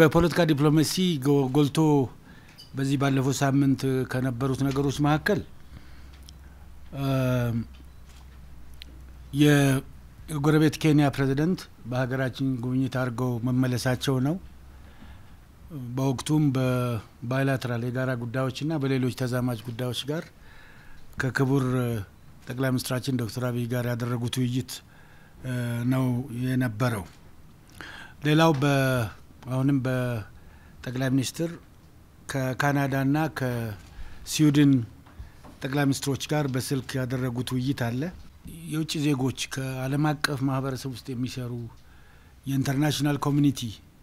በፖለቲካ ዲፕሎማሲ ጎልቶ በዚህ ባለፈው ሳምንት ከነበሩት ነገሮች መካከል የጎረቤት ኬንያ ፕሬዚደንት በሀገራችን ጉብኝት አድርገው መመለሳቸው ነው። በወቅቱም በባይላተራል የጋራ ጉዳዮችና በሌሎች ተዛማጅ ጉዳዮች ጋር ከክቡር ጠቅላይ ሚኒስትራችን ዶክተር አብይ ጋር ያደረጉት ውይይት ነው የነበረው። ሌላው አሁንም በጠቅላይ ሚኒስትር ከካናዳና ከስዊድን ጠቅላይ ሚኒስትሮች ጋር በስልክ ያደረጉት ውይይት አለ። የውጭ ዜጎች ከዓለም አቀፍ ማህበረሰብ ውስጥ የሚሰሩ የኢንተርናሽናል ኮሚኒቲ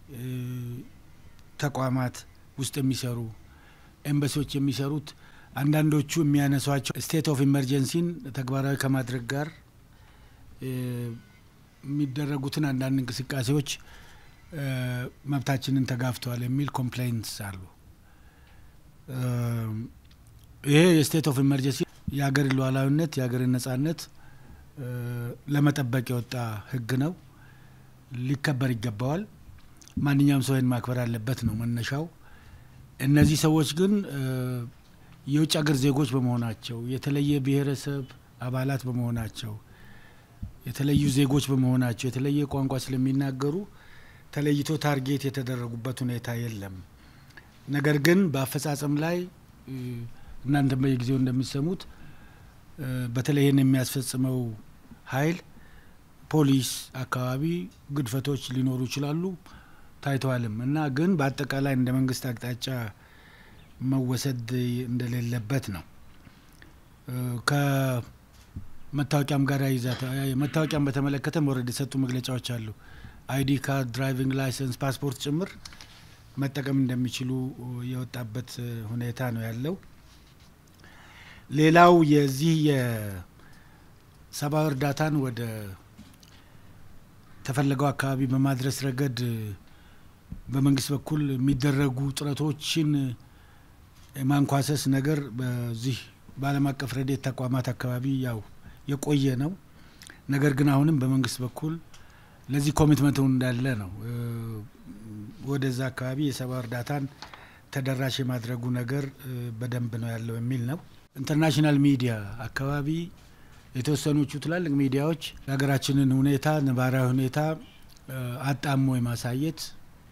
ተቋማት ውስጥ የሚሰሩ ኤምባሲዎች የሚሰሩት አንዳንዶቹ የሚያነሷቸው ስቴት ኦፍ ኢመርጀንሲን ተግባራዊ ከማድረግ ጋር የሚደረጉትን አንዳንድ እንቅስቃሴዎች መብታችንን ተጋፍተዋል የሚል ኮምፕሌንትስ አሉ። ይሄ የስቴት ኦፍ ኢመርጀንሲ የሀገርን ሉዓላዊነት የሀገርን ነጻነት ለመጠበቅ የወጣ ህግ ነው። ሊከበር ይገባዋል። ማንኛውም ሰው ይህን ማክበር አለበት ነው መነሻው። እነዚህ ሰዎች ግን የውጭ ሀገር ዜጎች በመሆናቸው የተለየ ብሔረሰብ አባላት በመሆናቸው የተለዩ ዜጎች በመሆናቸው የተለየ ቋንቋ ስለሚናገሩ ተለይቶ ታርጌት የተደረጉበት ሁኔታ የለም። ነገር ግን በአፈጻጸም ላይ እናንተም በየጊዜው እንደሚሰሙት በተለይ ይህን የሚያስፈጽመው ኃይል ፖሊስ አካባቢ ግድፈቶች ሊኖሩ ይችላሉ፣ ታይተዋልም እና ግን በአጠቃላይ እንደ መንግስት አቅጣጫ መወሰድ እንደሌለበት ነው። ከመታወቂያም ጋር ይዛት መታወቂያም በተመለከተ መውረድ የሰጡ መግለጫዎች አሉ። አይዲ ካርድ፣ ድራይቪንግ ላይሰንስ፣ ፓስፖርት ጭምር መጠቀም እንደሚችሉ የወጣበት ሁኔታ ነው ያለው። ሌላው የዚህ የሰብአዊ እርዳታን ወደ ተፈለገው አካባቢ በማድረስ ረገድ በመንግስት በኩል የሚደረጉ ጥረቶችን የማንኳሰስ ነገር በዚህ በዓለም አቀፍ ረድኤት ተቋማት አካባቢ ያው የቆየ ነው። ነገር ግን አሁንም በመንግስት በኩል ለዚህ ኮሚትመንቱ እንዳለ ነው። ወደዛ አካባቢ የሰብአዊ እርዳታን ተደራሽ የማድረጉ ነገር በደንብ ነው ያለው የሚል ነው። ኢንተርናሽናል ሚዲያ አካባቢ የተወሰኖቹ ትላልቅ ሚዲያዎች የሀገራችንን ሁኔታ ነባራዊ ሁኔታ አጣሞ የማሳየት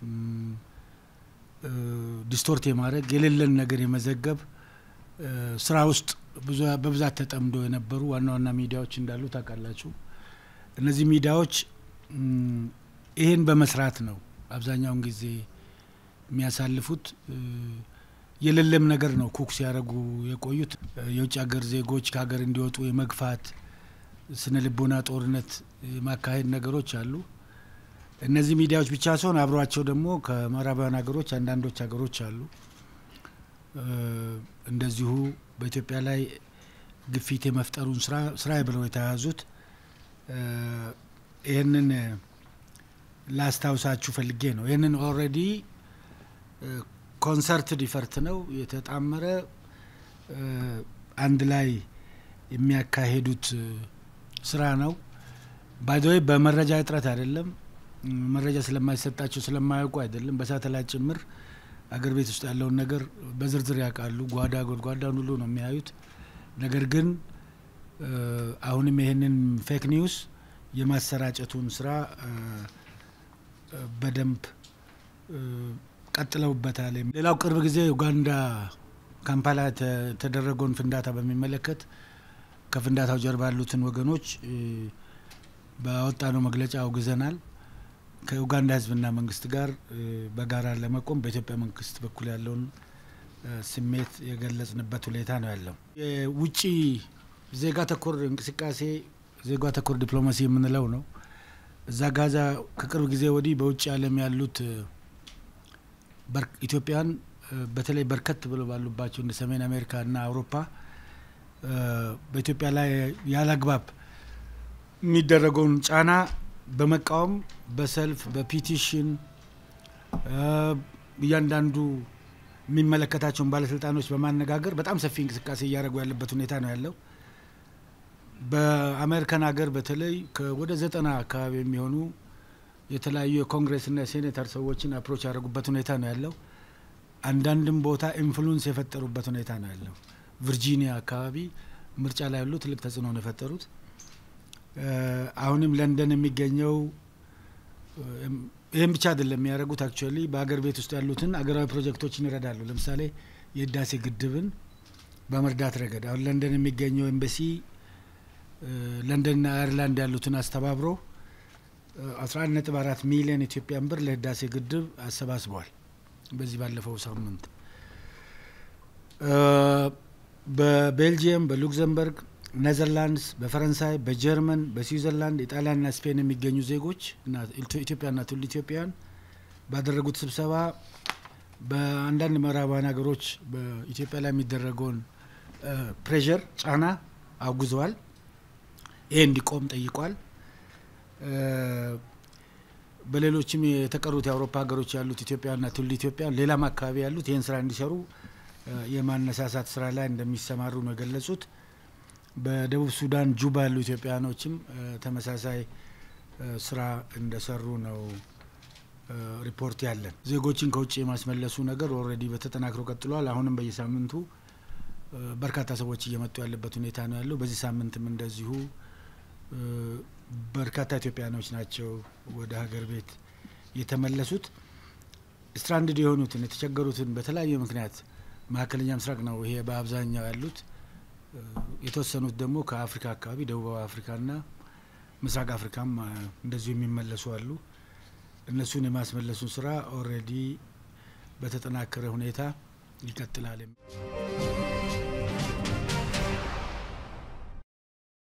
ዲስቶርት የማድረግ የሌለን ነገር የመዘገብ ስራ ውስጥ በብዛት ተጠምዶ የነበሩ ዋና ዋና ሚዲያዎች እንዳሉ ታውቃላችሁ። እነዚህ ሚዲያዎች ይህን በመስራት ነው አብዛኛውን ጊዜ የሚያሳልፉት። የሌለም ነገር ነው ኩክ ሲያደርጉ የቆዩት። የውጭ ሀገር ዜጎች ከሀገር እንዲወጡ የመግፋት ስነ ልቦና ጦርነት የማካሄድ ነገሮች አሉ። እነዚህ ሚዲያዎች ብቻ ሲሆን አብሯቸው ደግሞ ከምዕራባውያን ሀገሮች አንዳንዶች ሀገሮች አሉ እንደዚሁ በኢትዮጵያ ላይ ግፊት የመፍጠሩን ስራ ስራዬ ብለው የተያያዙት ይህንን ላስታውሳችሁ ፈልጌ ነው። ይህንን ኦልሬዲ ኮንሰርት ዲፈርት ነው የተጣመረ አንድ ላይ የሚያካሄዱት ስራ ነው። ባይዘወይ በመረጃ እጥረት አይደለም፣ መረጃ ስለማይሰጣቸው ስለማያውቁ አይደለም። በሳተላይት ጭምር አገር ቤት ውስጥ ያለውን ነገር በዝርዝር ያውቃሉ። ጓዳ ጎድጓዳን ሁሉ ነው የሚያዩት። ነገር ግን አሁንም ይህንን ፌክ ኒውስ የማሰራጨቱን ስራ በደንብ ቀጥለውበታል። ሌላው ቅርብ ጊዜ ኡጋንዳ ካምፓላ የተደረገውን ፍንዳታ በሚመለከት ከፍንዳታው ጀርባ ያሉትን ወገኖች ባወጣነው መግለጫ አውግዘናል። ከኡጋንዳ ሕዝብና መንግስት ጋር በጋራ ለመቆም በኢትዮጵያ መንግስት በኩል ያለውን ስሜት የገለጽንበት ሁኔታ ነው ያለው። የውጭ ዜጋ ተኮር እንቅስቃሴ ዜጋ ተኮር ዲፕሎማሲ የምንለው ነው። እዛ ጋዛ ከቅርብ ጊዜ ወዲህ በውጭ ዓለም ያሉት ኢትዮጵያን በተለይ በርከት ብለው ባሉባቸው እንደ ሰሜን አሜሪካ እና አውሮፓ በኢትዮጵያ ላይ ያለ አግባብ የሚደረገውን ጫና በመቃወም በሰልፍ በፒቲሽን እያንዳንዱ የሚመለከታቸውን ባለስልጣኖች በማነጋገር በጣም ሰፊ እንቅስቃሴ እያደረጉ ያለበት ሁኔታ ነው ያለው። በአሜሪካን ሀገር በተለይ ወደ ዘጠና አካባቢ የሚሆኑ የተለያዩ የኮንግሬስና የሴኔተር ሰዎችን አፕሮች ያደረጉበት ሁኔታ ነው ያለው። አንዳንድም ቦታ ኢንፍሉንስ የፈጠሩበት ሁኔታ ነው ያለው። ቨርጂኒያ አካባቢ ምርጫ ላይ ያሉ ትልቅ ተጽዕኖ ነው የፈጠሩት። አሁንም ለንደን የሚገኘው ይህም ብቻ አይደለም የሚያደርጉት። አክቹዋሊ በሀገር ቤት ውስጥ ያሉትን አገራዊ ፕሮጀክቶችን ይረዳሉ። ለምሳሌ የህዳሴ ግድብን በመርዳት ረገድ አሁን ለንደን የሚገኘው ኤምባሲ ለንደንና አየርላንድ ያሉትን አስተባብሮ አስራ አንድ ነጥብ አራት ሚሊዮን ኢትዮጵያን ብር ለህዳሴ ግድብ አሰባስበዋል። በዚህ ባለፈው ሳምንት በቤልጅየም፣ በሉክዘምበርግ፣ ኔዘርላንድስ፣ በፈረንሳይ፣ በጀርመን፣ በስዊዘርላንድ፣ ኢጣሊያንና ስፔን የሚገኙ ዜጎች እና ኢትዮጵያና ትውልደ ኢትዮጵያውያን ባደረጉት ስብሰባ በአንዳንድ ምዕራባውያን ሀገሮች በኢትዮጵያ ላይ የሚደረገውን ፕሬዠር ጫና አውግዘዋል። ይሄ እንዲቆም ጠይቋል። በሌሎችም የተቀሩት የአውሮፓ ሀገሮች ያሉት ኢትዮጵያና ትውልደ ኢትዮጵያውያን ሌላም አካባቢ ያሉት ይህን ስራ እንዲሰሩ የማነሳሳት ስራ ላይ እንደሚሰማሩ ነው የገለጹት። በደቡብ ሱዳን ጁባ ያሉ ኢትዮጵያውያኖችም ተመሳሳይ ስራ እንደሰሩ ነው ሪፖርት ያለን። ዜጎችን ከውጭ የማስመለሱ ነገር ኦልሬዲ በተጠናክሮ ቀጥሏል። አሁንም በየሳምንቱ በርካታ ሰዎች እየመጡ ያለበት ሁኔታ ነው ያለው። በዚህ ሳምንትም እንደዚሁ በርካታ ኢትዮጵያኖች ናቸው ወደ ሀገር ቤት የተመለሱት። ስትራንድድ የሆኑትን የተቸገሩትን በተለያየ ምክንያት መካከለኛ ምስራቅ ነው ይሄ በአብዛኛው ያሉት። የተወሰኑት ደግሞ ከአፍሪካ አካባቢ ደቡባዊ አፍሪካና ምስራቅ አፍሪካም እንደዚሁ የሚመለሱ አሉ። እነሱን የማስመለሱን ስራ ኦልሬዲ በተጠናከረ ሁኔታ ይቀጥላል።